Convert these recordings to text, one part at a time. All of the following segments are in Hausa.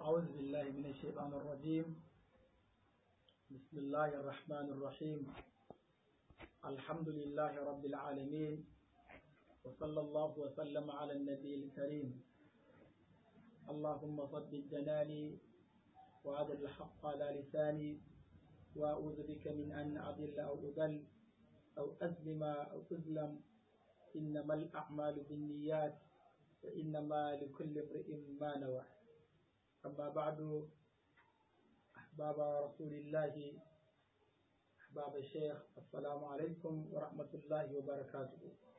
أعوذ بالله من الشيطان الرجيم بسم الله الرحمن الرحيم الحمد لله رب العالمين وصلى الله وسلم على النبي الكريم اللهم صد جناني وأدل الحق على لساني وأعوذ بك من أن أضل أو أضل أو أظلم أو أظلم إنما الأعمال بالنيات وإنما لكل امرئ ما نوى أما بعد أحباب رسول الله أحباب الشيخ السلام عليكم ورحمة الله وبركاته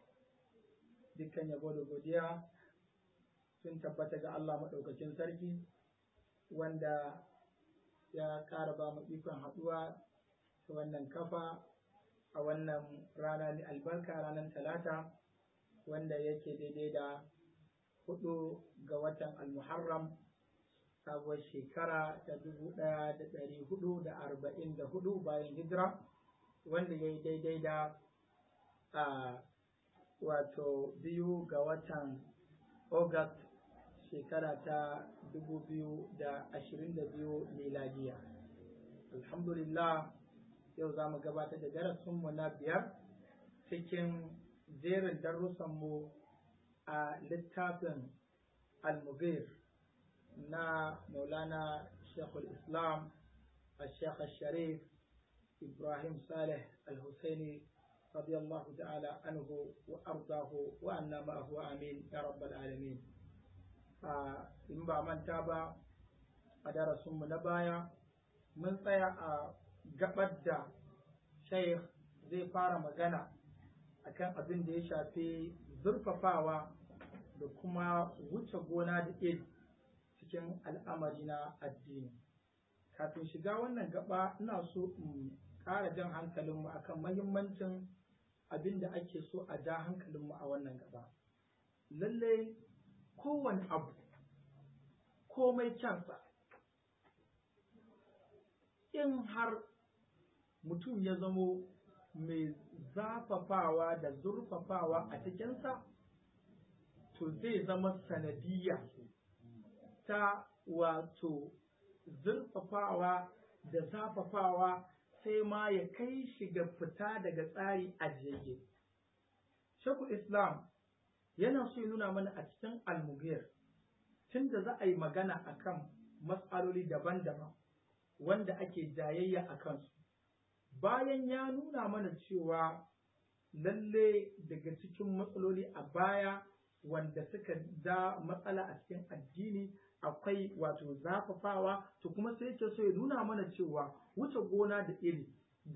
dukkan yabo da godiya sun tabbata ga Allah maɗaukacin sarki wanda ya ƙara ba mu ikon haɗuwa ta wannan kafa a wannan rana mai albarka ranar talata wanda yake daidai da hudu ga watan almuharram sabuwar shekara ta dubu ɗaya da ɗari hudu da arba'in da hudu bayan hijira wanda ya yi daidai da a wato biyu ga watan august shekara ta dubu biyu da ashirin da biyu miladiya alhamdulillah yau za mu gabatar da darasinmu na biyar cikin jerin darussanmu a littafin al-mubir na maulana shekul islam الشيخ الشريف إبراهيم صالح الحسيني رضي الله تعالى عنه وأرضاه وأنا معه آمين يا رب العالمين in ba manta ba a darasinmu na baya mun tsaya a gabar da sheikh zai fara magana akan abin da ya shafi zurfafawa da kuma wuce gona da iri cikin al'amari na addini kafin shiga wannan gaba ina so in ƙara jan hankalinmu akan mahimmancin abin da ake so a ja hankalinmu a wannan gaba lallai kowane abu komai kyansa in har mutum ya zamo mai zafafawa da zurfafawa a cikinsa to zai zama sanadiyya ta wato zurfafawa da zafafawa sai ma ya kai shi ga fita daga tsari ajiyayye. Shekul Islam yana so ya nuna mana a cikin almugiyar tunda za a yi magana akan matsaloli daban-daban wanda ake jayayya a kansu. Bayan ya nuna mana cewa lalle daga cikin matsaloli a baya wanda suka da matsala a cikin addini akwai wato zafafawa to kuma sai yake so ya nuna mana cewa wuce gona da iri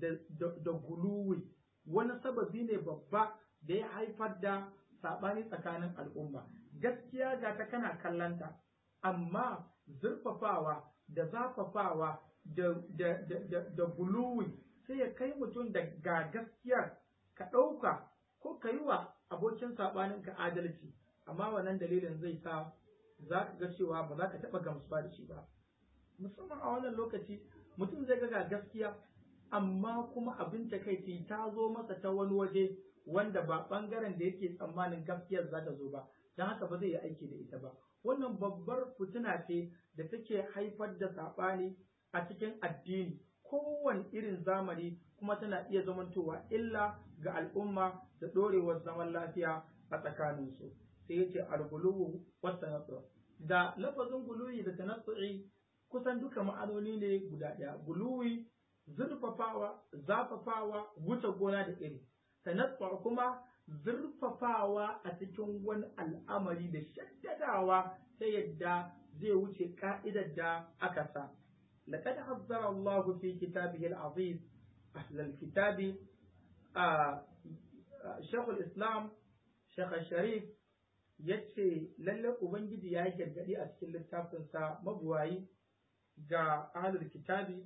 da guluwi wani sababi ne babba da ya haifar da saɓani tsakanin al'umma gaskiya ga ta kana kallanta amma zurfafawa da zafafawa da, da, da, da, guluwi sai ya kai mutum da ga gaskiyar ka ɗauka ko ka yi wa abokin saɓanin ka adalci amma wannan dalilin zai sa za ka ga cewa ba za ka taɓa gamsuwa da shi ba musamman a wannan lokaci mutum zai ga gaskiya amma kuma abin takaici ta zo masa ta wani waje wanda ba ɓangaren da yake tsammanin gaskiyar za ta zo ba don haka ba zai yi aiki da ita ba wannan babbar fitina ce da take haifar da saɓani a cikin addini kowane irin zamani kuma tana iya zamantowa illa ga al'umma da ɗorewar zaman lafiya a tsakaninsu sai yace al-guluwu wa tanassu da lafazin guluwi da tanassu'i kusan duka ma'anoni ne guda ɗaya guluwi zurfafawa zafafawa wuce gona da iri tanassu kuma zurfafawa a cikin wani al'amari da shaddadawa ta yadda zai wuce ka'idar da aka sa لقد حذر الله في كتابه العظيم أهل الكتاب آه شيخ الإسلام شيخ الشريف yace lalle ubangiji ya yi gargadi a cikin littafinsa mabuwayi ga ahlul kitabi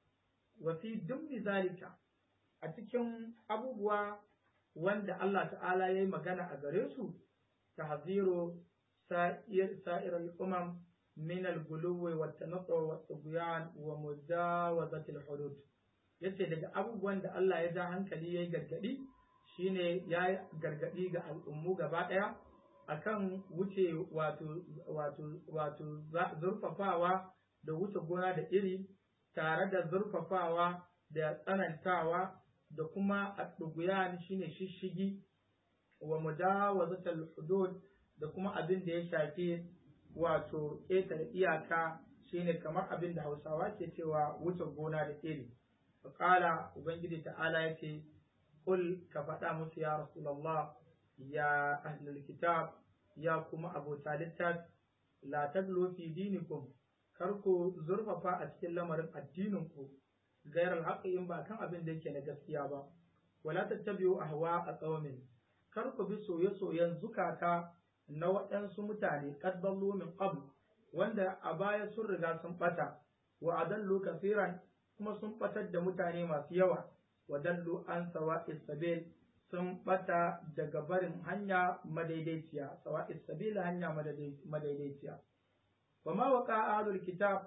wa fi dummi zalika a cikin abubuwa wanda Allah ta'ala ya yi magana a gare su tahziru sa'ir sa'ir al-umam min al-guluwi wa tanaqqa wa tughyan wa mujawazati al-hudud yace daga abubuwan da Allah ya ja hankali yayi gargadi shine ya gargadi ga al'ummu gaba daya akan wuce wato wato wato zurfafawa da wuce gona da iri tare da zurfafawa da tsanantawa da kuma adduguyan shine shishigi wa mujawazatul hudud da kuma abin da ya shafi wato ƙetare iyaka shine kamar abin da Hausawa ke cewa wuce gona da iri qala ubangiji ta'ala yace kul ka faɗa musu ya rasulullah ya ahlul kitab ya kuma abota littafi la taglu fi dinikum kar ku zurfafa a cikin lamarin addinin ku gairar haƙi in ba kan abin da yake na gaskiya ba wala tattabi'u ahwa a qaumin kar ku bi soye-soyen zukata na waɗansu mutane qad dallu min qabl wanda a baya sun riga sun bata wa adallu kafiran kuma sun batar da mutane masu yawa wa dallu an sawa'is sabil sun bata daga barin hanya madaidaiciya sawa'is sabil hanya madaidaiciya wa ma waqa ahlul kitab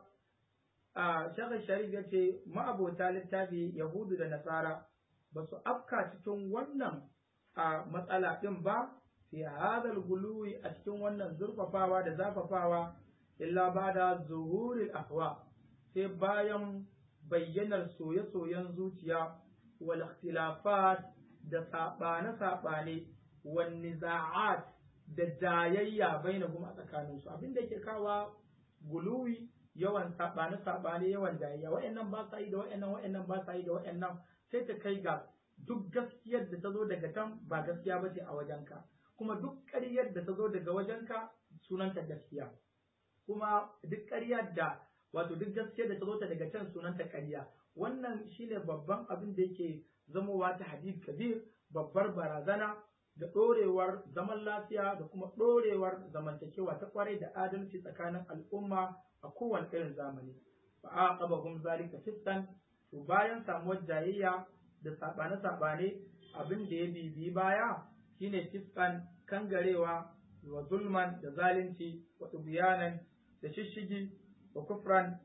a shekar sharif ya ce ma'abota littafi yahudu da nasara ba su afka cikin wannan a matsala ɗin ba fi hadal guluwi a cikin wannan zurfafawa da zafafawa illa ba da zuhuril ahwa sai bayan bayyanar soye-soyen zuciya wal ikhtilafat da saɓane-saɓane wal niza'at da jayayya bainahum a tsakaninsu abin da ke kawa guluwi yawan saɓane saɓane yawan jayayya wa'annan ba sa yi da wa'annan wa'annan ba sa yi da wa'annan sai ta kai ga duk gaskiyar da ta zo daga can ba gaskiya ba ce a wajenka kuma duk ƙaryar da ta zo daga wajenka sunanta gaskiya kuma duk ƙaryar da wato duk gaskiyar da ta zo ta daga can sunanta ƙarya wannan shine babban abin da yake zamowa ta hadith kabir babbar barazana da ɗorewar zaman lafiya da kuma ɗorewar zamantakewa ta kwarai da adalci tsakanin al'umma a kowane irin zamani fa aqabahum zalika fiskan to bayan samuwar jayayya da sabane sabane abin da ya bibi baya shine fiskan kangarewa wa zulman da zalunci wa tubyanan da shishigi wa kufran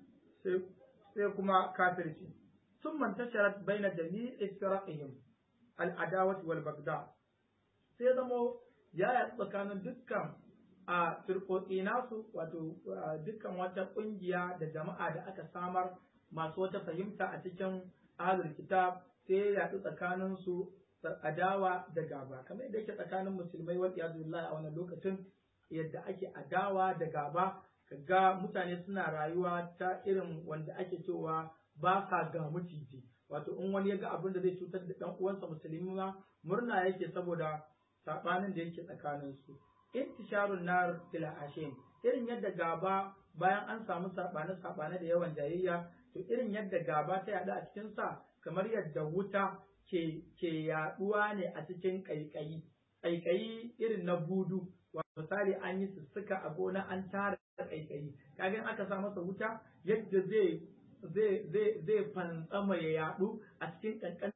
sai kuma kafirci ثم انتشرت بين جميع فرقهم العداوة والبغضاء sai zamo ya yaɗu tsakanin dukkan a firƙoƙi nasu wato dukkan wata ƙungiya da jama'a da aka samar masu wata fahimta a cikin ahlul kitab sai ya yaɗu tsakanin su adawa da gaba kamar yadda yake tsakanin musulmai wal billahi a wannan lokacin yadda ake adawa da gaba kaga mutane suna rayuwa ta irin wanda ake cewa ba sa ga maciji wato in wani ya ga abin da zai cutar da ɗan uwansa musulmi ma murna yake saboda sabanin da yake tsakanin su intisharun nar fil ashin irin yadda gaba bayan an samu sabane sabane da yawan jayayya to irin yadda gaba ta yada a cikin sa kamar yadda wuta ke ke yaduwa ne a cikin kaikayi kaikayi irin na budu misali an yi sussuka a gona an tara kaikayi kaga aka sa masa wuta yadda zai zai zai zai fantsama ya yadu a cikin kankan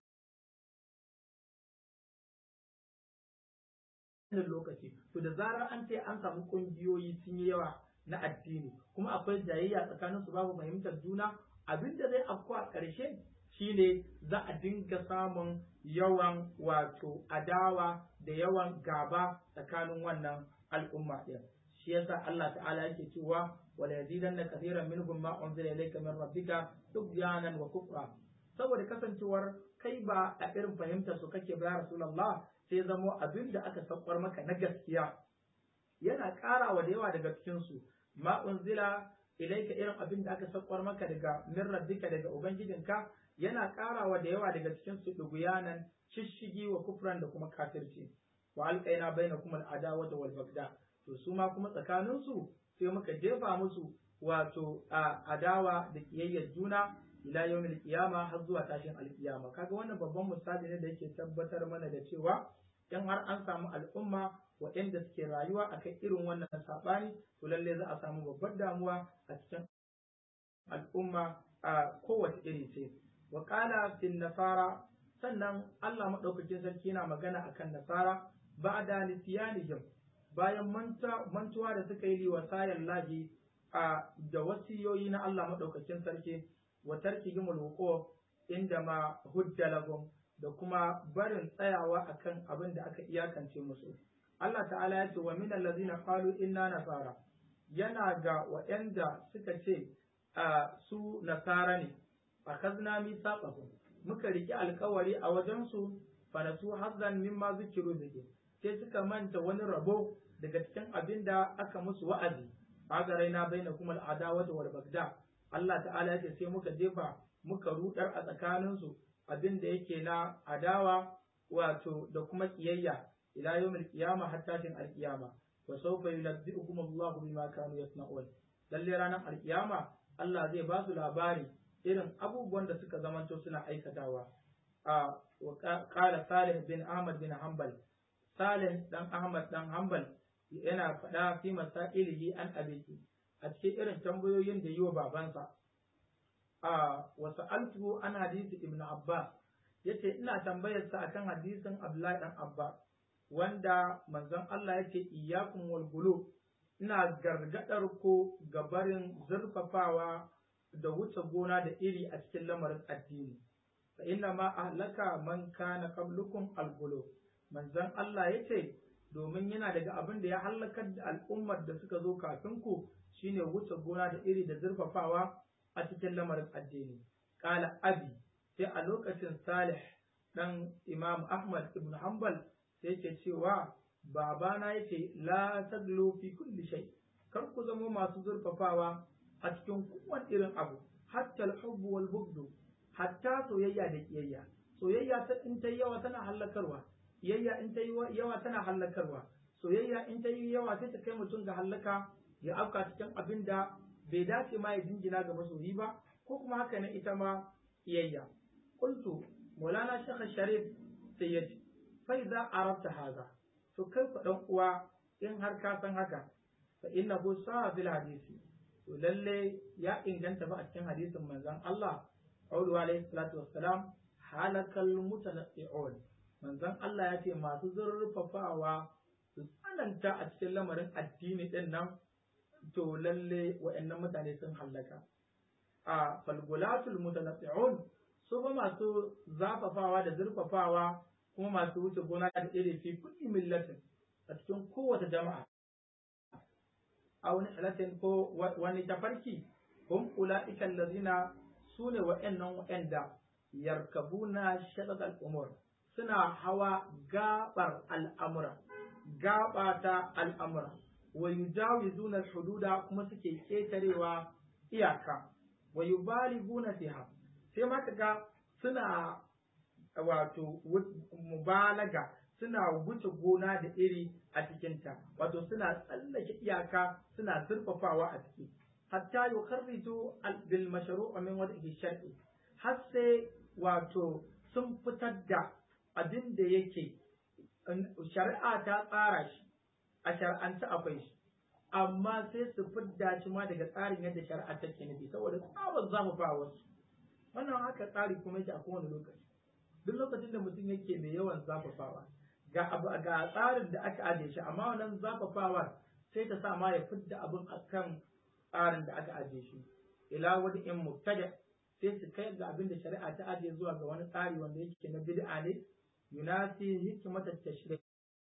wannan lokaci to da zarar an ce an samu kungiyoyi sun yi yawa na addini kuma akwai jayayya tsakanin su babu fahimtar juna abin da zai afku a ƙarshe shine za a dinga samun yawan wato adawa da yawan gaba tsakanin wannan al'umma ɗin shi yasa Allah ta'ala yake cewa wala yazidanna kathiran minhum ma unzila ilayka min rabbika tugyanan wa kufra saboda kasancewar kai ba a irin fahimtar su kake ba rasulullah sai zamo abin da aka saukar maka na gaskiya yana ƙara wa da yawa daga cikin su ma unzila ilaika irin abin da aka saukar maka daga min rabbika daga ubangijinka yana ƙara wa da yawa daga cikin su duguyanan shishigi wa kufran da kuma kafirci wa alqaina bainakum al-adawata wal bagda to su ma kuma tsakanin su sai muka jefa musu wato adawa da kiyayyar juna ila yawmil qiyama har zuwa tashin alkiyama kaga wannan babban misali ne da yake tabbatar mana da cewa in har an samu al'umma waɗanda suke rayuwa akan irin wannan saɓani to lalle za a samu babbar damuwa a cikin al'umma a kowace iri ce wa qala fil nasara sannan Allah madaukakin sarki yana magana akan nasara ba'da nisyanihim bayan mantuwa da suka yi liwasayan lahi a da wasiyoyi na Allah madaukakin sarki wa tarkihim alwuquf inda ma hujja lahum da kuma barin tsayawa akan abin da aka iyakance musu Allah ta'ala ya ce wa min allazina qalu inna nasara yana ga waɗanda suka ce su nasara ne akhadna mithaqahum muka riki alkawari a wajen su fa nasu hazzan mimma zikiru bihi sai suka manta wani rabo daga cikin abin da aka musu wa'azi agaraina bainakum al-adawata wal bagda Allah ta'ala ya ce sai muka jefa muka rudar a tsakaninsu abin da yake na adawa wato da kuma kiyayya ila yawmil qiyama hatta tin al-qiyama wa sawfa yunabbi'ukum Allahu bima kanu yasna'un lalle ranar al-qiyama Allah zai ba su labari irin abubuwan da suka zamanto suna aikatawa a wa qala Salih bin Ahmad bin Hanbal Salih dan Ahmad dan Hanbal yana faɗa fi masailihi an abiki a cikin irin tambayoyin da yi wa babansa a wasu altuhu an hadisi ibn Abbas yace ina tambayar sa akan hadisin Abdullahi dan Abba wanda manzon Allah yake iyyakum wal gulu ina gargadar ku gabarin zurfafawa da wuce gona da iri a cikin lamarin addini fa inna ma ahlaka man kana qablukum al gulu manzon Allah yace domin yana daga abin da ya halakar da al'ummar da suka zo kafin ku shine wuce gona da iri da zurfafawa a cikin lamarin addini kala abi sai a lokacin salih dan imam ahmad ibn hanbal sai yake cewa babana yake la taglu fi kulli shay kar ku zama masu zurfafawa a cikin kowane irin abu hatta al-hubb wal bughd hatta soyayya da kiyayya soyayya ta in ta yawa tana hallakarwa kiyayya in ta yawa tana hallakarwa soyayya in ta yi yawa sai ta kai mutum ga hallaka ya afka cikin abin da bai dace ma ya jingina ga masoyi ba ko kuma haka ne ita ma kiyayya qultu maulana shekh sharif sai ya ce fa idza arabta haza to kai ku dan uwa in har ka san haka fa innahu sa'a fil hadisi to lalle ya inganta ba a cikin hadisin manzon Allah qawlu alayhi salatu wassalam halakal mutanaqqi'un manzon Allah ya ce masu zurfafawa su tsananta a cikin lamarin addini din nan to lalle wa'annan mutane sun hallaka a falgulatul mutanaqqi'un su ba masu zafafawa da zurfafawa kuma masu wuce gona da iri fi kulli millatin a cikin kowace jama'a a wani halatin ko wani tafarki hum ula'ika allazina sune wa'annan wa'anda yarkabuna shadad al-umur suna hawa gabar al'amura gaba ta al'amura wa yujawizuna al-hududa kuma suke ketarewa iyaka wa yubaliguna fiha sai ma kaga suna wato mubalaga suna wuce gona da iri a cikinta wato suna tsallake iyaka suna zurfafawa a ciki hatta yukharriju bil mashru'a min wajhi shar'i har sai wato sun fitar da abin da yake shari'a ta tsara shi a shar'anta akwai shi amma sai su fidda shi ma daga tsarin yadda shari'a take nufi saboda tsawon zamu ba wasu wannan haka tsari kuma yake a kowane lokaci duk lokacin da mutum yake mai yawan zafafawa ga abu ga tsarin da aka ajiye shi amma wannan zafafawar sai ta sa ma ya fidda abin akan tsarin da aka ajiye shi ila wani in mubtada sai su kai ga abin da shari'a ta ajiye zuwa ga wani tsari wanda yake na bid'a ne yunasi hikmata tashri'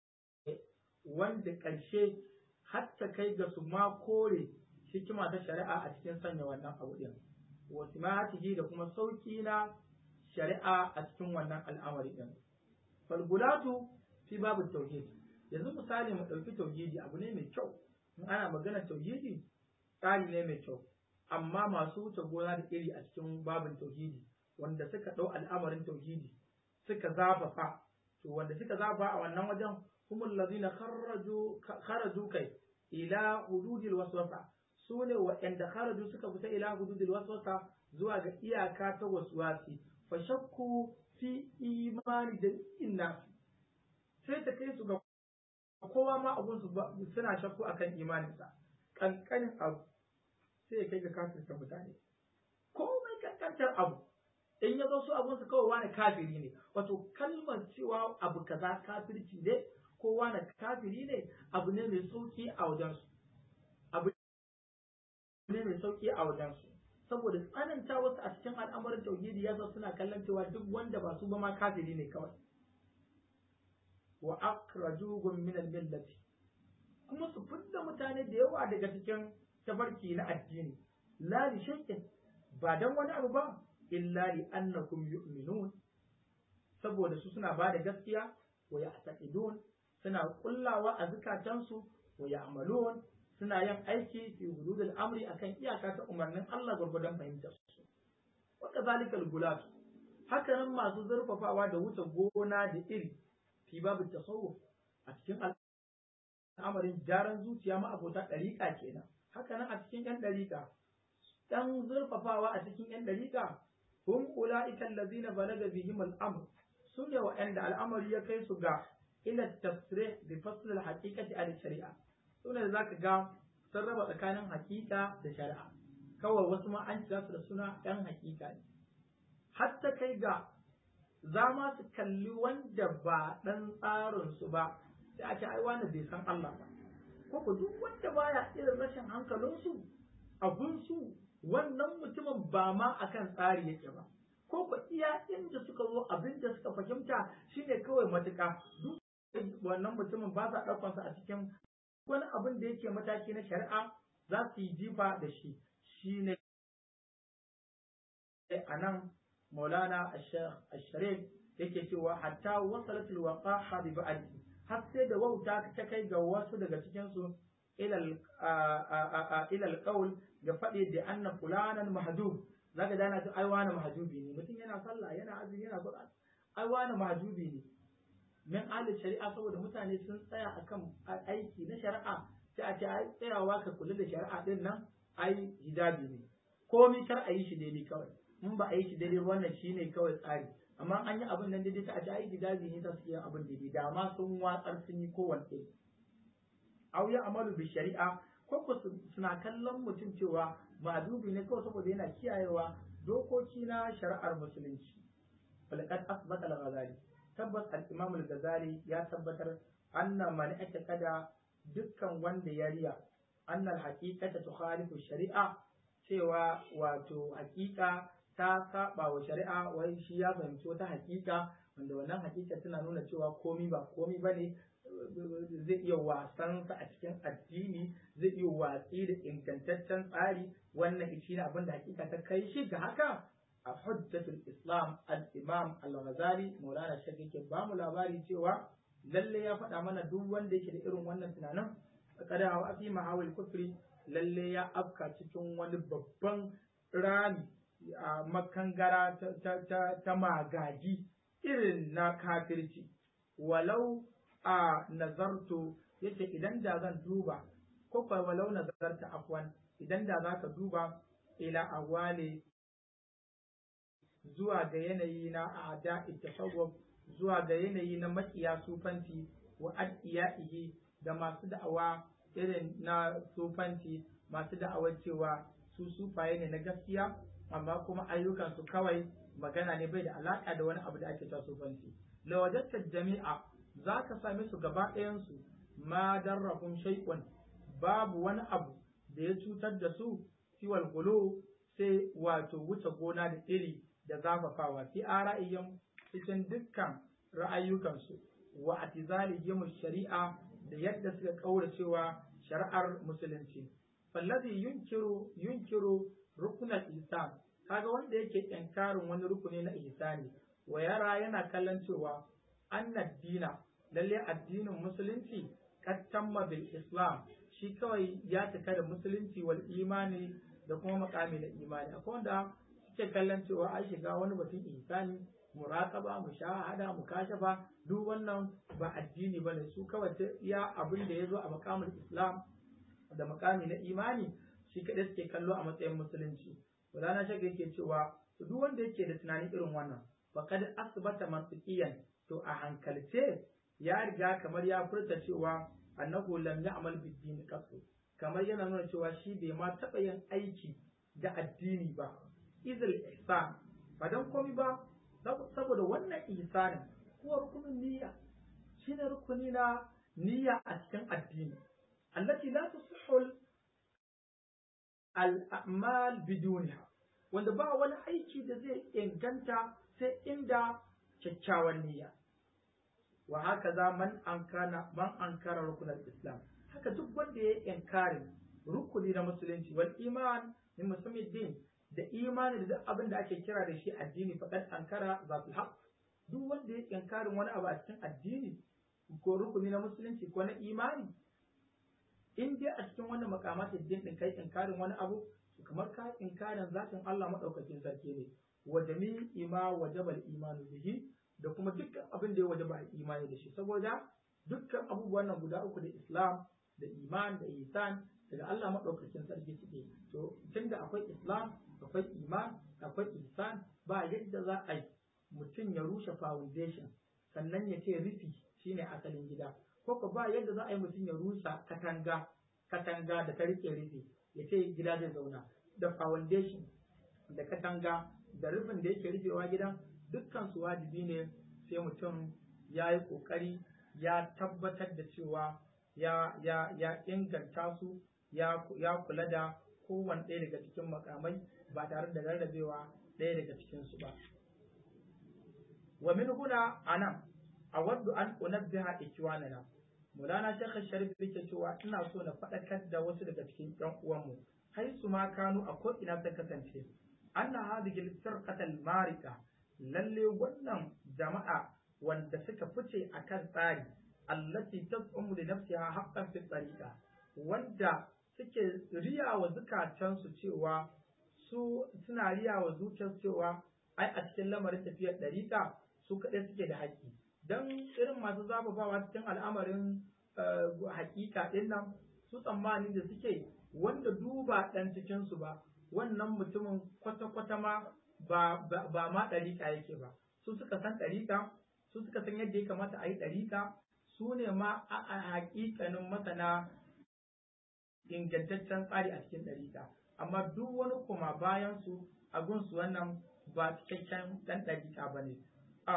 wanda ƙarshe hatta kai ga su ma kore hikima ta shari'a a cikin sanya wannan abu din wa simatihi da kuma sauki na shari'a a cikin wannan al'amari din falgulatu fi babu tauhid yanzu misali mu ɗauki tauhidi abu ne mai kyau in ana magana tauhidi tsari ne mai kyau amma masu wuce gona da iri a cikin babin tauhidi wanda suka ɗau al'amarin tauhidi suka zafafa to wanda suka zafafa a wannan wajen humul ladina kharaju kharaju kai ila hududil waswasa su ne waɗanda kharaju suka fita ila hududil waswasa zuwa ga iyaka ta waswasi fa shakku fi imani da inna sai ta kai su ga kowa ma abun su suna shakku akan imaninsa kankanin abu sai ya kai ga kafirta mutane komai kankantar abu in ya zo su abun su kawai wani kafiri ne wato kalmar cewa abu kaza kafirci ne ko wani kafiri ne abu ne mai sauki a wajensu abu ne mai sauki a wajensu saboda tsananta wasu a cikin al'amuran tauhidi ya suna kallon cewa duk wanda ba su ba ma kafiri ne kawai wa akhrajuhum min al-millati kuma su fidda mutane da yawa daga cikin tafarki na addini la li shay'in ba dan wani abu ba illa li annakum yu'minun saboda su suna ba da gaskiya wa ya'taqidun suna kullawa a zukatansu wa ya'malun suna yin aiki fi hududul amri akan iyaka ta umarnin Allah gurgudan fahimtar su wa kadhalikal gulat haka nan masu zurfafawa da wuce gona da iri fi babu tasawuf a cikin al'amarin jaran zuciya ma abota ɗariƙa kenan haka nan a cikin ƴan ɗariƙa ɗan zurfafawa a cikin ƴan ɗariƙa hum ula'ika allazina balaga bihim al'amr su ne wa'anda al'amari ya kai su ga ila tafsirih bi fasl al-haqiqati al shari'a su ne zaka ga sun raba tsakanin haƙiƙa da shari'a kawai wasu ma an kira su da suna ɗan haƙiƙa ne hatta kai ga za ma su kalli wanda ba ɗan tsarin su ba sai a ce ai wani bai san Allah ba ko ku duk wanda baya irin rashin hankalinsu abun su wannan mutumin ba ma akan tsari yake ba ko ku iya inda suka zo abin da suka fahimta shine kawai matuƙa duk wannan mutumin ba sa ɗaukansa a cikin wani abin da yake mataki na shari'a za su yi jifa da shi shine a nan maulana asharif yake cewa hatta wasalatul waqaha bi ba'di har sai da wauta ta kai ga wasu daga cikin su ilal ilal qaul ga faɗi da anna fulanan mahdub zaka dana ta ai wani mahjubi ne mutum yana sallah yana azumi yana qur'an ai wani mahjubi ne min ahli shari'a saboda mutane sun tsaya akan aiki na shari'a sai a ce ai tsayawa ka kula da shari'a din nan ai hijabi ne komai kar a yi shi daidai kawai in ba a yi shi daidai wannan shine kawai tsari amma an yi abin nan daidai ta a ce ai hijabi ne ta su yi abin daidai da ma sun watsar sun yi kowanne au ya amalu bi shari'a ko ko suna kallon mutum cewa ma'adubi ne kawai saboda yana kiyayewa dokoki na shari'ar musulunci falqad asbata al-ghazali tabbas al-imam al-ghazali ya tabbatar anna man kada dukkan wanda ya riya anna al-haqiqata tukhalifu shari'a cewa wato haƙiƙa ta saba wa shari'a wai shi ya fahimci wata haƙiƙa wanda wannan haƙiƙa tana nuna cewa komi ba komi bane zai iya wasan sa a cikin addini zai iya watsi da ingantaccen tsari wannan shi ne abin da hakika ta kai shi ga haka a hujjatul islam al-imam al-ghazali maulana shek yake ba mu labari cewa lalle ya faɗa mana duk wanda yake da irin wannan tunanin kada wa fi mahawil kufri lalle ya afka cikin wani babban rami a makangara ta magaji irin na kafirci walau a nazarto yace idan da zan duba ko fa walau nazarta afwan idan da zaka duba ila awale zuwa ga yanayi na ada tasawwuf zuwa ga yanayi na makiya sufanci wa adiyaihi da masu da'awa irin na sufanci masu da'awar cewa su sufaye ne na gaskiya amma kuma ayyukansu kawai magana ne bai da alaka da wani abu da ake cewa sufanci lawajatta jami'a za ka same su gaba ɗayansu ma darrahum shay'un babu wani abu da ya cutar da su siwal gulu sai wato wuce gona da iri da zafafawa fi ara'iyyin cikin dukkan ra'ayyukansu wa atizalihim shari'a da yadda suka kaura cewa shari'ar musulunci fallazi yunkiru yunkiru rukunal ihsan kaga wanda yake inkarin wani rukuni na ihsani wa yara yana kallon cewa anna dina lalle addinin musulunci kad tamma bil islam shi kawai ya cika da musulunci wal imani da kuma makami da imani akwai wanda suke kallon cewa an shiga wani batun ihsani muraqaba mushahada mukashafa duk wannan ba addini bane su kawai ta iya abin da yazo a makamul islam da makami na imani shi kadai suke kallo a matsayin musulunci wadana shaka yake cewa duk wanda yake da tunanin irin wannan faqad asbata mantiqiyan to a hankalce ya riga kamar ya furta cewa annahu lam ya'mal bid-din qattu kamar yana nuna cewa shi bai ma taɓa yin aiki da addini ba izil ihsan ba dan komai ba saboda wannan ihsanin kuwa rukunin niyya shine rukuni na niyya a cikin addini allati la tusihhu al-a'mal bidunha wanda ba wani aiki da zai inganta sai inda kyakkyawan niyya wa haka za man ankara man ankara rukunan islam haka duk wanda ya inkarin rukuni na musulunci wal iman min musamman din da imani da duk abin da ake kira da shi addini faqad ankara zatul haq duk wanda ya inkarin wani abu a cikin addini ko rukuni na musulunci ko na imani in dai a cikin wannan makamatin din din kai inkarin wani abu kamar ka inkarin zatin Allah madaukakin sarki ne wa jami'i ma wajaba al-imanu bihi da kuma dukkan abin da ya wajaba imani da shi saboda dukkan abubuwan nan guda uku da Islam da iman da ihsan daga Allah madaukakin sarki suke to tunda akwai Islam akwai iman akwai ihsan ba yadda za a yi mutum ya rushe foundation sannan ya ce rufi shine asalin gida ko ko ba yadda za a yi mutum ya rusa katanga katanga da ta rike rufi ya ce gida zai zauna da foundation da katanga da rufin da yake rufewa gidan dukkan su wajibi ne sai mutum ya yi ƙoƙari ya tabbatar da cewa ya, ya, ya inganta su ya, ya kula da kowane ɗaya daga cikin makamai ba tare da rarrabewa ɗaya daga cikinsu ba. Wa min huna anan a waddu an unabbiha ikwanana Mulana Sheikh Sharif yake cewa ina so na faɗakar da wasu daga cikin ƴan uwanmu hai su ma kanu a ko ina ta kasance anna hadhihi al-firqatal marika lalle wannan jama'a wanda suka fice akan tsari allati tas'umu li nafsiha haqqan fi tariqa wanda suke riya wa zukatansu cewa su suna riya wa zuciyarsu cewa ai a cikin lamarin tafiyar ɗariƙa su kaɗai suke da haƙƙi don irin masu zafafawa cikin al'amarin haƙiƙa ɗin nan su tsammanin da suke wanda duba ɗan cikinsu ba wannan mutumin kwata-kwata ma ba, ba, ma ɗariƙa yake ba su suka san ɗariƙa su suka san yadda ya kamata a yi ɗariƙa su ne ma a haƙiƙanin masana ingantaccen tsari a cikin ɗariƙa amma duk wani kuma bayan su a gunsu wannan ba cikakken ɗan ɗariƙa ba ne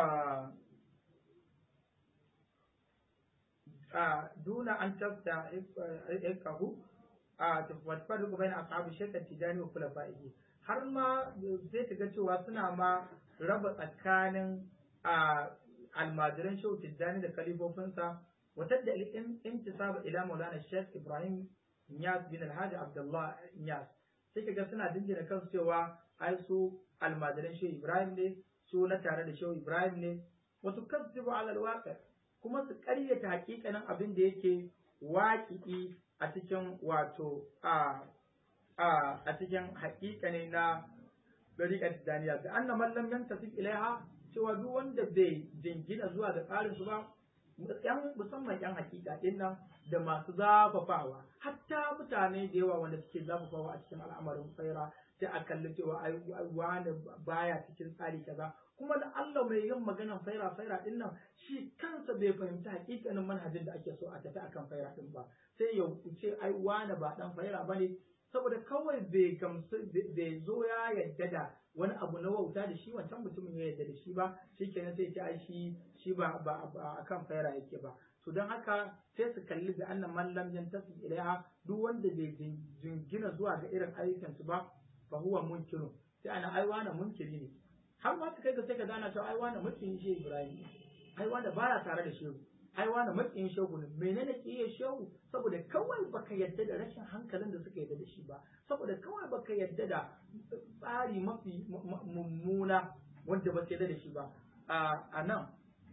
duna an tafta ikahu a tafarku bai na ashabu shekar tijani wa kula fa'ihi har ma zai ta ga cewa suna ma raba tsakanin almajiran shehu tijjani da kalifofinsa wata da intisaba ila maulana sheikh ibrahim Niyas bin Alhaji Abdullah Niyas sai kaga suna dingina kansu cewa ai su almajiran Shehu Ibrahim ne su na tare da Shehu Ibrahim ne wasu kazzibu ala alwaqi kuma su ƙaryata hakikanin abin da yake waƙi'i a cikin wato a a a cikin hakikani na dariƙar Tijaniya da anna man lam yantasib ilaiha cewa duk wanda bai jingina zuwa ga tsarin su ba yan musamman yan hakika din nan da masu zafafawa hatta mutane da yawa wanda suke zafafawa a cikin al'amarin faira sai a kalli cewa ai wani baya cikin tsari kaza kuma da Allah mai yin maganan faira faira din nan shi kansa bai fahimci hakikanin manhajin da ake so a tafi akan faira din ba sai ya ce ai wani ba dan faira bane saboda kawai bai gamsu bai zo ya yadda da wani abu na wauta da shi wancan mutumin ya yadda da shi ba shi kenan sai ce ai shi shi ba ba akan faira yake ba to don haka sai su kalli da annan mallam yantasi ilaiha duk wanda bai jingina zuwa ga irin ayyukan su ba fa huwa munkirun sai ana ai wani munkiri ne har ma su kai ga sai ka gana cewa ai wani mutum shi Ibrahim ai wanda baya tare da shehu ai wani makiyin shehu ne menene kiyaye shehu saboda kawai baka yadda da rashin hankalin da suka yadda da shi ba saboda kawai baka yadda da tsari mafi mummuna wanda ba su yadda da shi ba a nan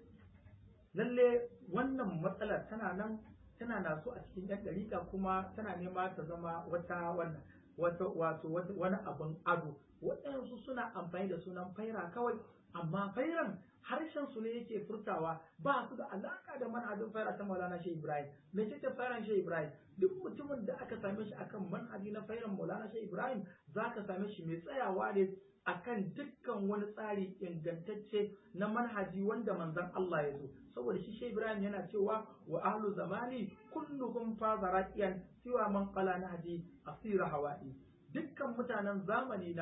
lalle wannan matsalar tana nan tana naso a cikin yan dariƙa kuma tana nema ta zama wata wannan wata wato wani abin ado waɗansu suna amfani da sunan faira kawai amma fairan harshen su ne yake furtawa ba su da alaka da manhajin faira ta Maulana Shehu Ibrahim me ce ta fairan Shehu Ibrahim duk mutumin da aka same shi akan manhaji na fairan Maulana Shehu Ibrahim zaka same shi mai tsayawa ne akan dukkan wani tsari ingantacce na manhaji wanda manzon Allah ya zo saboda shi Shehu Ibrahim yana cewa wa ahlu zamani kulluhum fazaraqiyan siwa man qala nahji asira hawa'i dukkan mutanen zamani na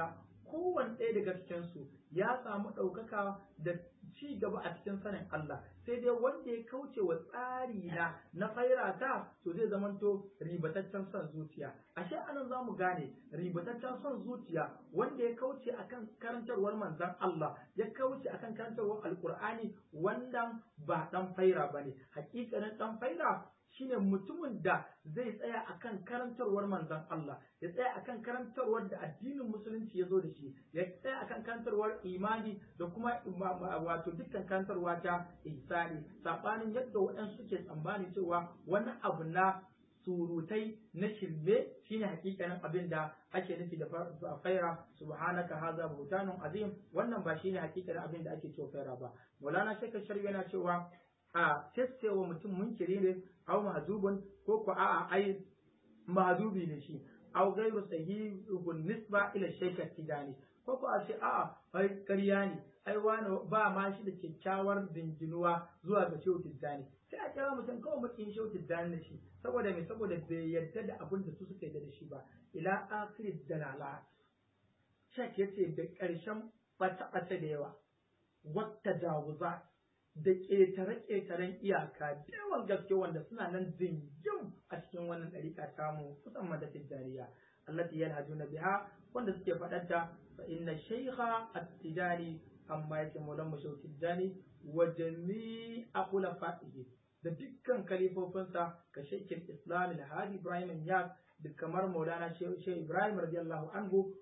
kowanne ɗaya daga cikinsu ya samu ɗaukaka da ci gaba a cikin sanin Allah sai dai wanda ya kauce wa tsari na na fairata to zai zamanto ribataccen son zuciya ashe anan za mu gane ribataccen son zuciya wanda ya kauce akan karantarwar manzon Allah ya kauce akan karantarwar alkur'ani wannan ba dan faira bane hakikanin dan faira shine mutumin da zai tsaya akan karantarwar manzon Allah ya tsaya akan karantarwar da addinin musulunci ya zo da shi ya tsaya akan karantarwar imani da kuma wato dukkan karantarwa ta ihsani sabanin yadda waɗansu suke tsammani cewa wani abu na surutai na shirme shine hakikanin abin da ake nufi da faira subhanaka hadha buhtanun azim wannan ba shine hakikanin abin da ake cewa faira ba Maulana Sheikh Sharif yana cewa a wa mutum munkiri ne aw mahzubun ko ko a'a ai mahzubi ne shi aw ghayru sahihun nisba ila Sheikh Tijani ko ko a ce a'a ai ƙarya ne ai wani ba ma shi da kyakkyawar dinginuwa zuwa ga Shehu Tijani sai a kira mutum kawai makin Shehu Tijani da shi saboda me saboda bai yarda da abin da su suka yarda da shi ba ila akhir dalalat Sheikh yace da ƙarshen bata-bata da yawa wata dawuza da ƙetare-ƙetaren iyaka da yawan gaske wanda suna nan zingin a cikin wannan ɗariƙa tamu musamman da tijjaniya allati yanhajuna biha wanda suke faɗanta fa inna shaykha at-tijani amma yake maulan mashau tijjani wa jami'a khulafaihi da dukkan kalifofinsa ka shaykhin islam al-hadi ibrahim yas da kamar maulana shehu ibrahim radiyallahu anhu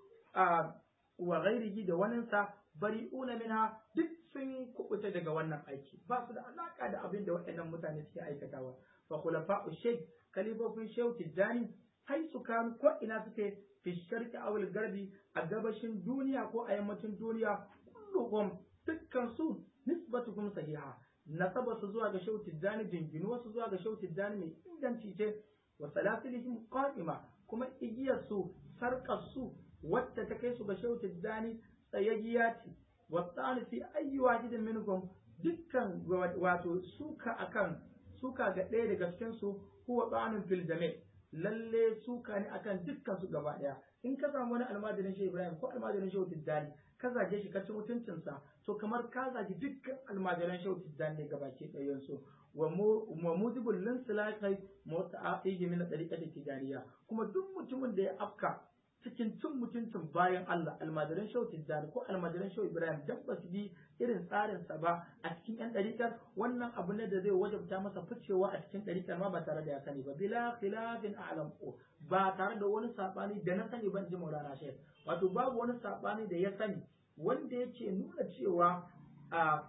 wa ghairihi da waninsa bari'una minha duk sun kubuta daga wannan aiki ba su da alaka da abin da waɗannan mutane suke aikatawa fa khulafa'u shaykh kalifofin shehu tijjani hai su kan ko ina suke fi sharqi aw garbi a gabashin duniya ko a yammacin duniya kulluhum dukkan su nisbatuhum sahiha nasaba su zuwa ga shehu tijjani jinginu wasu zuwa ga shehu tijjani mai inganci ce wa salasilihim qa'ima kuma igiyar su sarkar su wacce ta kai su ga shehu tijjani tsayayya ce wasani fi ayyi wahidin minkum dukkan wato suka akan suka ga ɗaya daga cikin su huwa tsanin fil jami' lalle suka ne akan dukkan su gaba ɗaya in ka samu wani almajirin shehu ibrahim ko almajirin shehu tijjani ka zage shi ka ci mutuncinsa to kamar ka zagi dukkan almajiran shehu tijjani ne gabaki ɗayan su wa mujibul linsilakai muta'afihi min tariqati tijaniya kuma duk mutumin da ya afka cikin cin mutuncin bayan Allah almajiran shau tijjani ko almajiran shau ibrahim dan ba su bi irin tsarin sa ba a cikin yan ɗarikar wannan abu ne da zai wajabta masa ficewa a cikin ɗarikar ma ba tare da ya sani ba bila khilafin a'lam ba tare da wani sabani da na sani ban ji maulana shek wato babu wani sabani da ya sani wanda yake nuna cewa a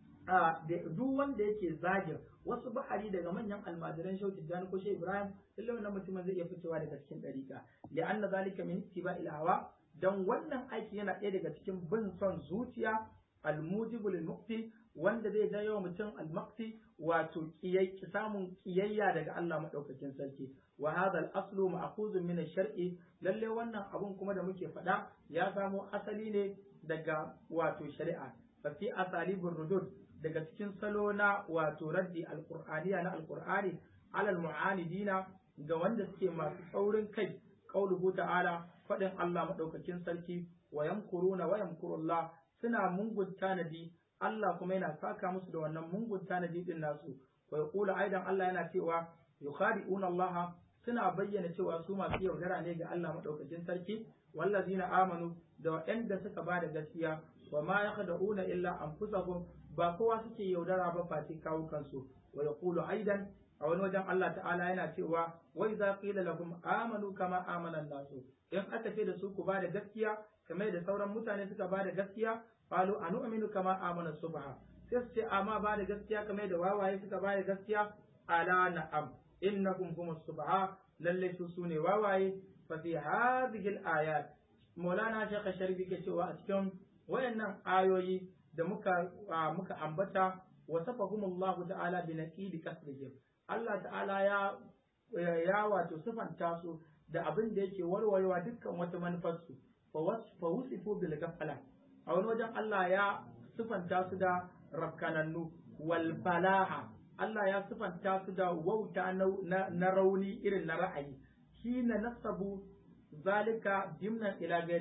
a duk wanda yake zagin wasu bahari daga manyan almajiran shau tijjani ko shai ibrahim lallai wannan mutumin zai iya fitowa daga cikin ɗariƙa li'anna zalika min ittiba'il hawa dan wannan aiki yana ɗaya daga cikin bin son zuciya almujibu lil muqti wanda zai jawo mutum al-maqti wato samun kiyayya daga Allah madaukakin sarki wa hadha al-aslu ma'khuzun min ash-shar'i lalle wannan abun kuma da muke faɗa ya samo asali ne daga wato shari'a fa fi asalibur rudud daga cikin salo na wato raddi alqur'aniya na alqur'ani alal mu'anidina ga wanda suke masu saurin kai qauluhu ta'ala fadin Allah madaukakin sarki wa yamkuruna wa yamkurullah suna mungun tanadi Allah kuma yana saka musu da wannan mungun tanadi din nasu wa yaqulu aidan Allah yana cewa yukhadi'una Allah suna bayyana cewa su masu yaudara ne ga Allah madaukakin sarki wallazina amanu da waɗanda suka ba da gaskiya wa ma yakhda'una illa anfusahum ba kowa suke yaudara ba face kawo kansu wa yaqulu aidan a wani wajen Allah ta'ala yana cewa wa idza qila lahum amanu kama amana nasu in aka ce da su ku ba da gaskiya kamar da sauran mutane suka ba da gaskiya qalu anu'minu kama amana subha sai su ce amma ba da gaskiya kamar da wawaye suka ba da gaskiya ala na'am innakum humus subha lalle su sune wawaye fa fi hadhihi al-ayat Maulana Sheikh Sharifi ke cewa a cikin wayannan ayoyi da muka muka ambata wasafahum Allah ta'ala bi naqidi kasrihim Allah ta'ala ya ya wato sifanta su da abin da yake warwarewa dukkan wata manufar su fa wusifu bil ghafala a wani wajen Allah ya sifanta su da rakkanannu wal falaha Allah ya sifanta su da wauta na rauni irin na ra'ayi hina nasabu zalika jimnan ila gariyam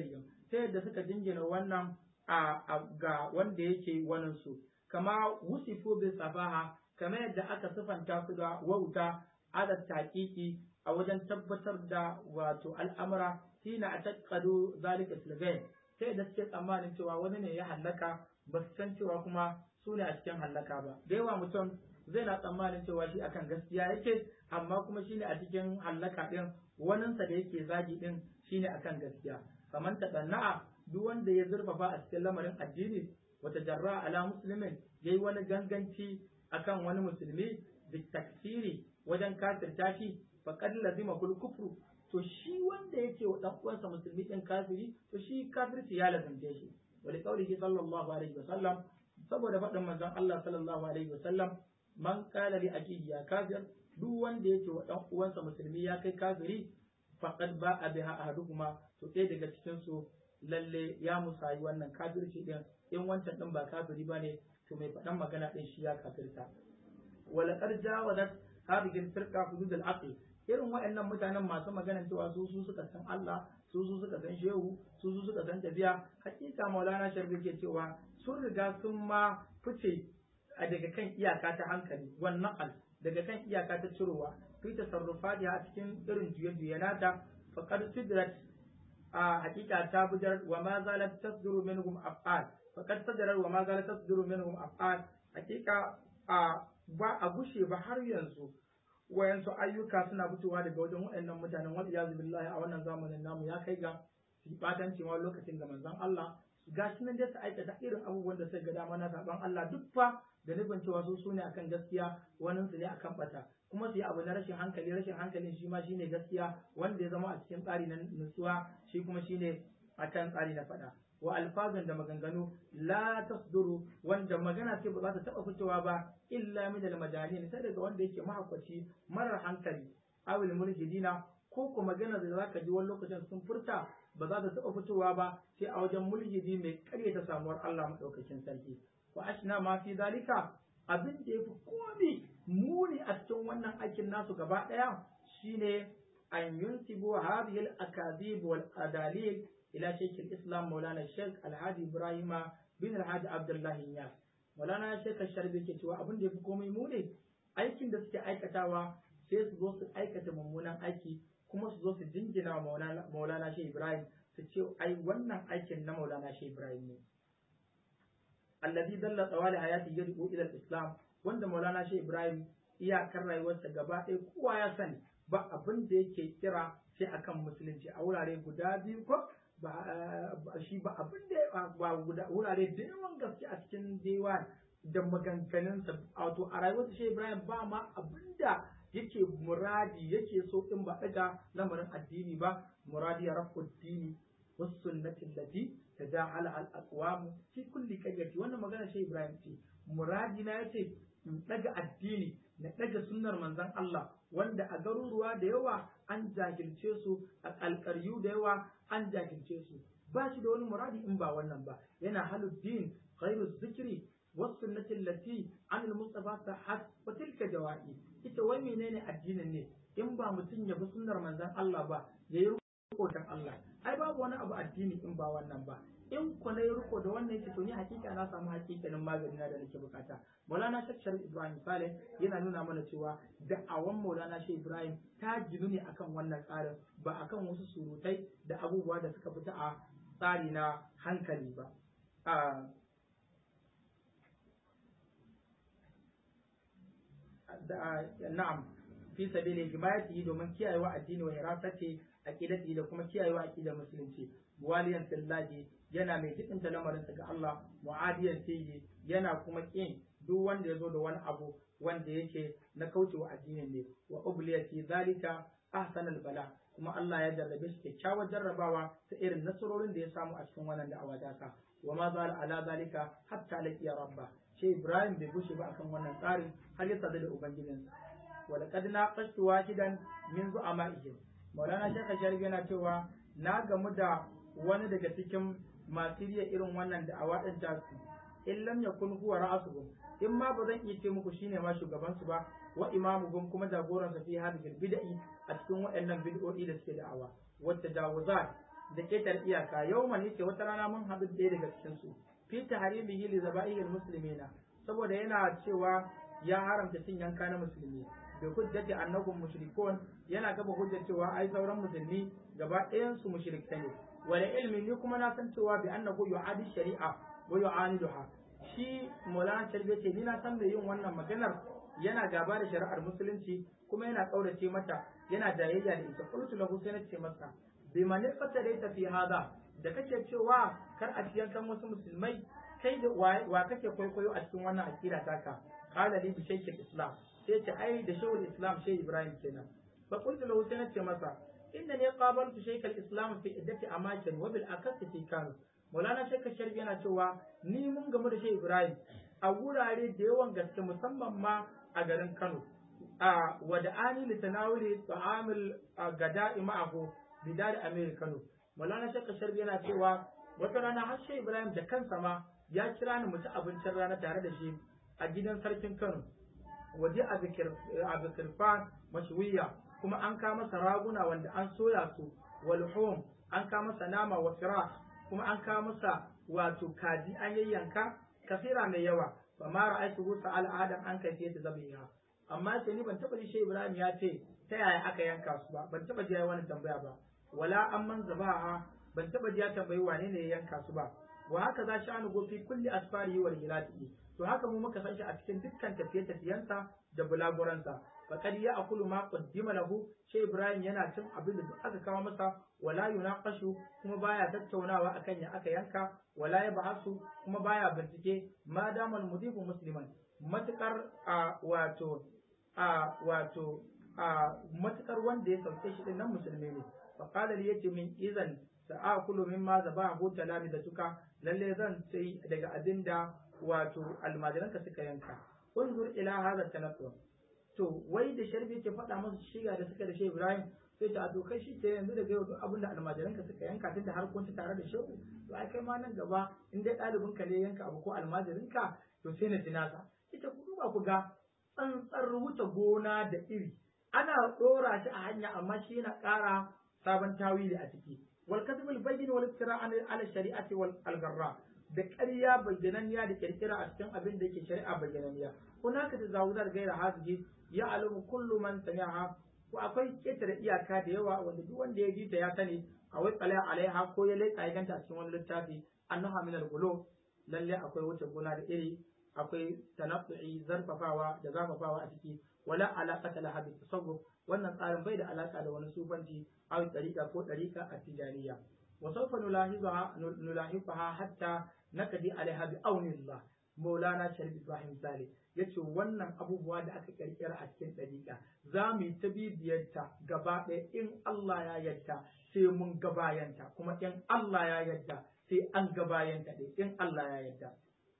ta yadda suka jingina wannan a ga wanda yake wanin su kama wusifu bi safaha kama yadda aka sifanta su da wauta ala taqiqi a wajen tabbatar da wato al'amura hina ataqadu zalika silgain ta yadda suke tsammanin cewa wani ne ya hallaka ba su san cewa kuma su ne a cikin hallaka ba da yawa mutum zai na tsammanin cewa shi akan gaskiya yake amma kuma shine a cikin hallaka din waninsa da yake zagi din shine akan gaskiya kamar taɗanna'a duk wanda ya zurfafa a cikin lamarin addini wata jarra ala muslimin yayi wani ganganci akan wani musulmi bi taksiri wajen kafirta shi faqad lazima kul kufru to shi wanda yake wa dan uwansa musulmi din kafiri to shi kafirci ya lazimce shi wa li qawlihi sallallahu alaihi wasallam saboda faɗin manzon Allah sallallahu alaihi wasallam man qala li akihi ya kafir duk wanda yake wa dan uwansa musulmi ya kai kafiri faqad ba'a biha ahadukuma to ɗaya daga cikin su lalle ya musayi wannan kafirci din in wancan din ba kafiri bane to mai faɗan magana din shi ya kafirta wala qad jawazat hadhihi firqa hudud al-aql irin waɗannan mutanen masu maganar cewa su su suka san Allah su su suka san shehu su su suka san tafiya hakika maulana sharbi ke cewa sun riga sun ma fice a daga kan iyaka ta hankali wannan al daga kan iyaka ta cirowa fi tasarrufati a cikin irin juye-juye nata faqad sidrat a hakika ta bujar wa ma zalat tasduru minhum af'al faqad sadara wa ma zalat tasduru minhum af'al hakika a ba a gushe ba har yanzu wayansu ayyuka suna fitowa daga wajen waɗannan mutanen wal iyazu billahi a wannan zamanin namu ya kai ga su batanci ma lokacin ga manzon Allah gashi nan dai su aikata irin abubuwan da sai ga dama na saban Allah duk fa da nufin cewa su sune akan gaskiya wannan su ne akan bata kuma su yi abu na rashin hankali rashin hankalin shi ma shine gaskiya wanda ya zama a cikin tsari na nutsuwa shi kuma shine akan tsari na fada wa alfazan da maganganu la tasduru wanda magana ce ba za ta taba fitowa ba illa min al majalin sai daga wanda yake mahaukaci marar hankali awil mulhidina ko ko magana da zaka ji wani lokacin sun furta ba za ta taba fitowa ba sai a wajen mulhidi mai karyata samuwar Allah madaukakin sarki wa ashna ma fi zalika abin da yafi komi muni a cikin wannan aikin nasu gaba daya shine an yunsibu hadhihi al akadib wal adalil ila shaykh islam maulana shaykh alhaji ibrahima bin alhaji abdullahi yas maulana shaykh sharbi ke cewa abin da yafi komai muni aikin da suke aikatawa sai su zo su aikata mummunan aiki kuma su zo su jingina wa maulana shaykh ibrahim su ce ai wannan aikin na maulana shaykh ibrahim ne alladhi dalla tsawali hayati yad'u ila islam wanda maulana shaykh ibrahim iyakar rayuwarsa gaba ɗaya kowa ya sani ba abin da yake kira sai akan musulunci a wurare guda biyu ko ba shi ba abin da ba guda wurare da yawan gaske a cikin dewa da maganganunsa wato a rayuwarsa shi Ibrahim ba ma abin da yake muradi yake so in ba daga lamarin addini ba muradi ya rafu dini wasu sunnatin lati ta ja ala al aqwam fi kulli qaryati wannan magana shi Ibrahim ce muradi na yace in daga addini na daga sunnar manzon Allah wanda a garuruwa da yawa an jahilce su a alƙaryu da yawa an jahilce su ba shi da wani muradi in ba wannan ba yana haluddin khairu zikri wasunnati allati an al-mustafa sahhat wa tilka jawa'i ita wai menene addinin ne in ba mutum ya bi sunnar manzon Allah ba yayi riko dan Allah ai babu wani abu addini in ba wannan ba in ku na riko da wannan yake to ni hakika na samu hakikanin magani na da nake bukata Maulana Sheikh Sharif Ibrahim Saleh yana nuna mana cewa da'awan Maulana Sheikh Ibrahim ta ginu ne akan wannan tsarin ba akan wasu surutai da abubuwa da suka fita a tsari na hankali ba na'am fi sabili himayati domin kiyayewa addini wa hirasati aqidati da kuma kiyayewa aqidar musulunci waliyan fillahi yana mai jibinta lamarinsa ga Allah mu'adiyan fihi yana kuma kin duk wanda ya zo da wani abu wanda yake na kaucewa addinin ne wa ubliya fi zalika ahsanal bala kuma Allah ya jarrabe shi kyakkyawar jarrabawa ta irin nasarorin da ya samu a cikin wannan da'awa daka wa ma zala ala zalika hatta laqiya rabba shi Ibrahim bai bushe ba akan wannan tsarin har ya sadu da ubangijinsa wa laqad naqashtu wahidan min zu'ama'ihim Maulana Sheikh Sharif yana cewa na gamu da wani daga cikin masu riya irin wannan da'awa din tasu in lam yakun huwa ra'asuhum in ma ba zan iya ce muku shine ma shugaban su ba wa imamuhum kuma jagoran sa fi hadhihi bid'i a cikin waɗannan bid'o'i da suke da'awa wa tajawuzat da ketar iyaka yawman yake wata rana mun haɗu ɗaya daga cikin su fi tahrimihi li zaba'ihil muslimina saboda yana cewa ya haramta cin yanka na musulmi bi hujjati annakum mushrikun yana gaba hujjar cewa ai sauran musulmi gaba ɗayan su mushrikta ne wala ilmi ni kuma na san cewa bi annahu yu'adi shari'a wa yu'aniduha shi Maulana Sharbi ce ni na san da yin wannan maganar yana gaba da shari'ar musulunci kuma yana kaurace mata yana jayayya da ita qultu lahu sai na ce masa bi man fatara fi hada da kake cewa kar a ciyan kan wasu musulmai kai da wa kake kwaikwayo a cikin wannan akida taka qala li bi shaykh islam sai ce ai da shawul islam shay ibrahim kenan fa qultu lahu sai na ce masa innani qabaltu shaykh islam fi iddati amakin wa bil akasi fi kanu Maulana Sheikh Sharif yana cewa ni mun gamu da Sheikh Ibrahim a wurare da yawan gaske musamman ma a garin Kano. A wada'ani li tanawuli ta'amul gada'i ma'ahu bidar Amir Kano. Maulana Sheikh Sharif yana cewa wata rana har Sheikh Ibrahim da kansa ma ya kira ni mu ci abincin rana tare da shi a gidan sarkin Kano. Waje a Bikirfan mashwiya kuma an kama masa raguna wanda an soya su walhum an kama masa nama wa firah kuma an kawo masa wato kaji an yayyanka kasira mai yawa fa ma ra'aytu rusa al'adan an kai ta zabiha amma sai ni ban taba ji shi Ibrahim ya ce ta yaya aka yanka su ba ban taba ji wani tambaya ba wala amman zabaha ban taba ji ya tambayi wane ne ya yanka su ba wa haka za shi anu gofi kulli asfari wal hilati to haka mu muka san shi a cikin dukkan tafiye-tafiyensa da bulaguransa faqad ya akulu ma qaddima lahu shi Ibrahim yana cin abin da duk aka kawo masa wala yunaqashu kuma baya tattaunawa akan ya aka yanka wala ya bahasu kuma baya bincike ma damal mudibu musliman matukar a wato a wato a matukar wanda ya sauke shi nan musulmi ne fa qala li yace min idan sa'akulu mimma zabahu talami da tuka lalle zan sai daga abinda wato almajiranka suka yanka unzur ila hadha tanattu to wai da sharbi ke faɗa masa shiga da suka da shi Ibrahim sai ta to kai shi ke yanzu da yau duk abin da almajiranka suka yanka tun da har kun ci tare da shehu to ai kai ma nan gaba in dai ɗalibin ka ne yanka abu ko almajirinka to sai na tinasa ita ku duba ku ga tsantsar wuce gona da iri ana ɗora shi a hanya amma shi yana ƙara sabon tawili a ciki wal kadhibul bayyin wal iftira ala shari'ati wal algarra da ƙarya bayyananniya da kirkira a cikin abin da yake shari'a bayyananniya hunaka tazawuzar gaira hazihi ya alamu kullu man sami'aha ko akwai ketare iyaka da yawa wanda duk wanda ya ji ta ya sani a wai tsala alaiha ko ya leƙa ya ganta a cikin wani littafi annaha min al lalle akwai wuce gona da iri akwai tanaffu'i zarfafawa da zafafawa a ciki wala alaqata laha bi tasawuf wannan tsarin bai da alaka da wani sufanci aw tariqa ko tariqa at-tijaniyya wa sawfa nulahizaha nulahifaha hatta nakadi alaiha bi aunillah maulana sharif ibrahim salih yace wannan abubuwa da aka kirkira a cikin dariqa za mu yi ta bibiyarta gaba ɗaya in Allah ya yarda sai mun gabayanta kuma in Allah ya yarda sai an gabayanta ɗaya in Allah ya yarda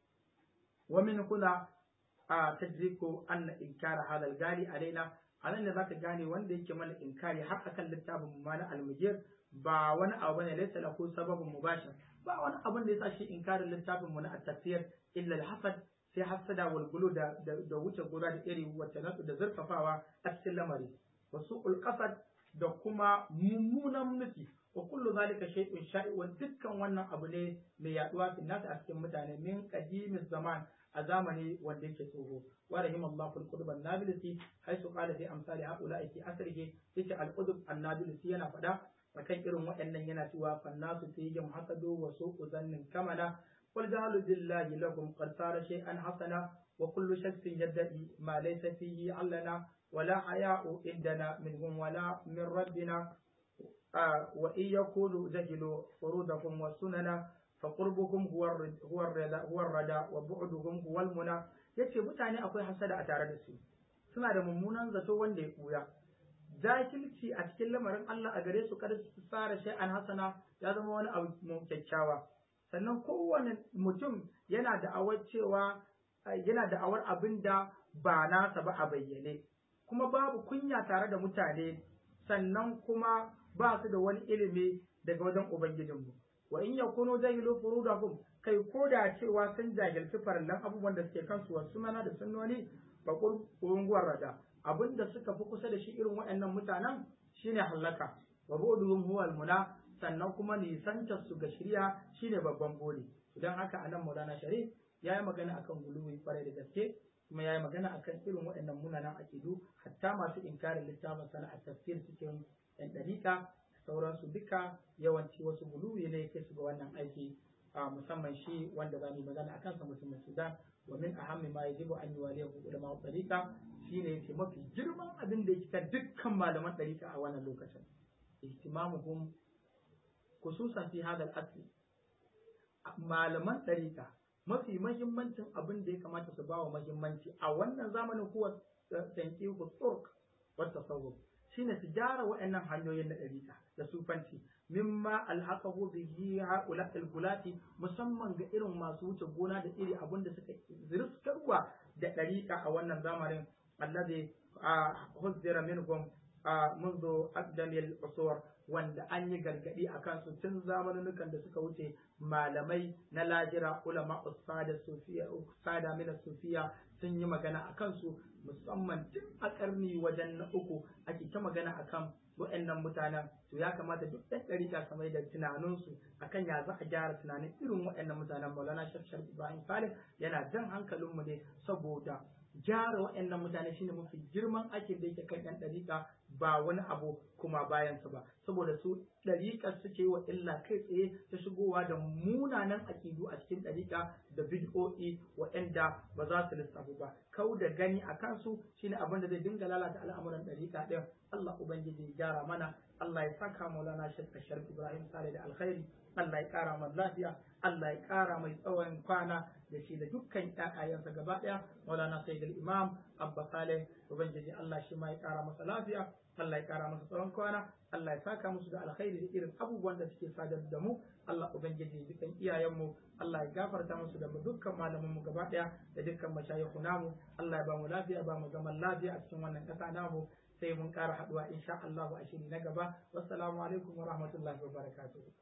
ومن هنا تدرك أن إنكار هذا الغالي علينا anan da zaka gane wanda yake mana inkari har akan littafin mu mana almujir ba wani abu bane laysa lahu sababun mubashir ba wani abun da yasa shi inkarin littafin mu na at-tafsir illa al-hasad sai hasada wal gulu da da wuce gura da iri wacce nasu da zurfafawa a cikin lamari wasu qasad da kuma mummunan nufi wa kullu zalika shay'un sha'i'un dukkan wannan abu ne mai yaduwa fi nasu a cikin mutane min qadimiz zaman a zamani wanda yake tsoho wa rahimallahu al-qutb an-nabilisi haisu qala fi amsali haula'i fi asrihi yace al-qutb an-nabilisi yana fada akan irin waɗannan yana cewa fannasu fihim hasadu wa su'u zannin kamala qul ja'alu billahi lakum qad sara shay'an hasana wa kullu shakhsin yadda'i ma laysa fihi allana ولا حياء عندنا منهم ولا من ربنا آه وإن يكونوا جهلوا فروضهم والسنن فقربهم هو هو الرضا هو الرضا وبعدهم هو المنى yace mutane akwai hasada a tare da su suna da mummunan zato wanda ya kuya jahilci a cikin lamarin Allah a gare su kada su tsara shay'an hasana ya zama wani abu kyakkyawa sannan kowane mutum yana da awar cewa yana da awar abin da ba nasa ba a bayyane kuma babu kunya tare da mutane sannan kuma ba su da wani ilimi daga wajen ubangijinmu wa in yakunu jahilu furudahum kai ko da cewa sun jahilci farallan abubuwan da suke kansu wasu mana da sunnoni ba kurunguwar rada abinda suka fi kusa da shi irin waɗannan mutanen shine hallaka wa bu'duhum huwa almuna sannan kuma nisantar su ga shirya shine babban buri don haka anan Maulana Sharif ya yi magana akan guluwi kwarai da gaske kuma ya yi magana akan irin waɗannan munanan akidu hatta masu inkarin littafin sana a tafsir cikin yan ɗariƙa sauransu duka yawanci wasu guluwi ne kai su ga wannan aiki a musamman shi wanda za mu magana akan sa mutumin Sudan wa min ahammi ma yajibu an yuwaliyahu ulama ɗariƙa shine yace mafi girman abin da yake dukkan malaman ɗariƙa a wannan lokacin ihtimamuhum khususan fi hadal asli malaman ɗariƙa mafi mahimmancin abin da ya kamata su bawa mahimmanci a wannan zamanin kuwa tanqihu turk wa tasawuf shine su gyara waɗannan hanyoyin na ɗariƙa da sufanci mimma alhaqahu bihi haula algulati musamman ga irin masu wuce gona da iri abin da suka zirskarwa da ɗariƙa a wannan zamanin alladhi huzzira minhum منذ أقدم العصور wanda an yi gargadi a kansu tun zamanunukan da suka wuce malamai na lajira ulama usada sufiya usada mina sufiya sun yi magana a kansu musamman tun a karni wajen na uku ake ta magana akan waɗannan mutanen to ya kamata duk ɗan ɗarika kamar da tunaninsu akan ya za a gyara tunanin irin waɗannan mutanen maulana shafshar ibrahim salih yana jan hankalinmu ne saboda gyara waɗannan mutane shine mafi girman aikin da yake kan ɗan ɗariƙa ba wani abu kuma bayansa ba saboda su ɗariƙar suke wa illa kai tsaye ta shigowa da munanan aƙidu a cikin ɗariƙa da bid'o'i waɗanda ba za su lissafu ba kau da gani a kansu shine abin da zai dinga lalata al'amuran ɗariƙa ɗin Allah ubangiji ya gyara mana Allah ya saka maulana shekka sharif Ibrahim Sale da alkhairi Allah ya ƙara mai lafiya Allah ya ƙara mai tsawon kwana da shi da dukkan ƴaƴayensa gaba ɗaya maulana sayyidul imam abba saleh ubangiji Allah shi ma ya ƙara masa lafiya Allah ya ƙara masa tsawon kwana Allah ya saka musu da alkhairi da irin abubuwan da suke sadar da mu Allah ubangiji dukkan iyayenmu Allah ya gafarta musu da dukkan malaman mu gaba ɗaya da dukkan mashayikhu namu Allah ya ba mu lafiya ba mu zaman lafiya a cikin wannan ƙasa namu sai mun ƙara haɗuwa insha Allah a shiri na gaba wassalamu alaikum wa rahmatullahi wa barakatuh